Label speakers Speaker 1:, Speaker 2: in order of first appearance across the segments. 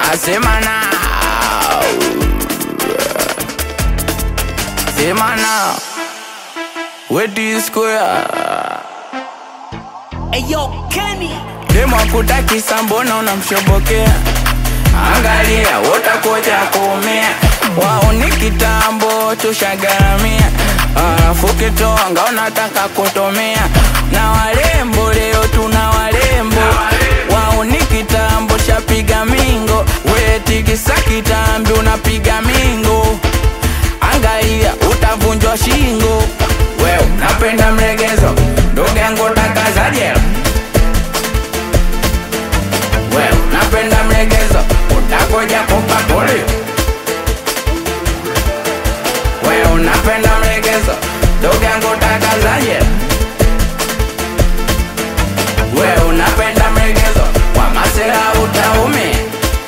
Speaker 1: Sema now. Sema now. Where do you square?
Speaker 2: Eyo Kenny
Speaker 1: Demo akutakisa mbona unamshobokea? Angalia utakuja kuumia, wao ni kitambo tushagaramia, alafu kitonga unataka kutumia na walembo, leo tuna walembo, wao ni kitambo shapiga mingo, wetikisa kitambi unapiga mingo, angalia utavunjwa shingo, wewe napenda mlegezo, ndugu yangu takazajela wewe napenda mlegezo, utakuja kupa polio. Wewe unapenda mlegezo, ndugu yangu utakazaje? Wewe unapenda mlegezo, kwa masela utaumia.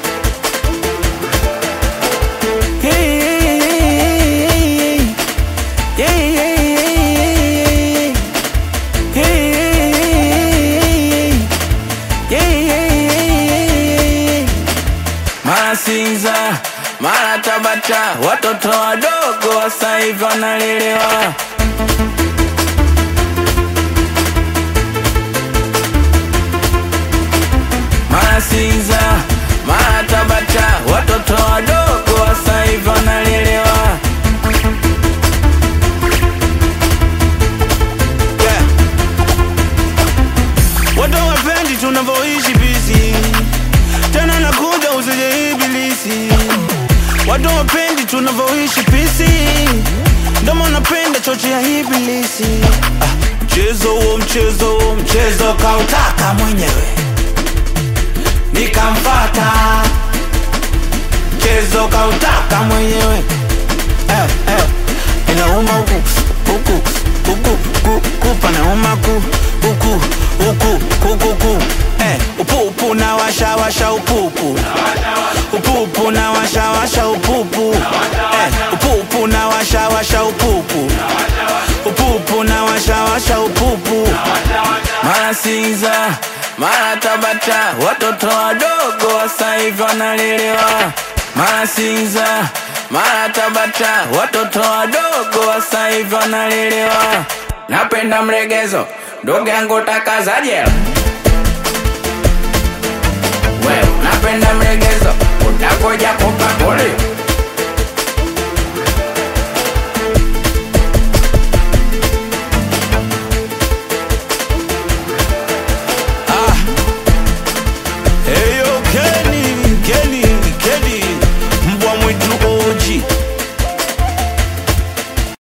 Speaker 1: Mara Sinza, mara Tabata, watoto wadogo sasa hivi wanalelewa. Mara Sinza, mara Tabata, watoto wadogo sasa hivi wanalelewa.
Speaker 3: Yeah. Watu wapendi tunavyoishi bisi, tena nakuja usije ibilisi. Watu wapendi tunavyoishi pisi, ndomo napenda choche ya ibilisi. Ah, mchezo huo mchezo huo mchezo kautaka mwenyewe, nikamfata. Mchezo kautaka mwenyewe eh, eh. Inauma huku huku huku ku, kupa nauma ku huku huku kuku ku eh, upupu na washa washa upupu upupu na washa washa upupu eh, upupu na washa washa upupu upupu na washa washa upupu
Speaker 1: Mara Sinza, mara Tabata, watoto wadogo sasa hivi wanalelewa. Mara Sinza, mara Tabata, watoto wadogo sasa hivi wanalelewa. Napenda mlegezo, ndugu yangu takazaje? Wewe napenda mlegezo, utakuja kupa polio.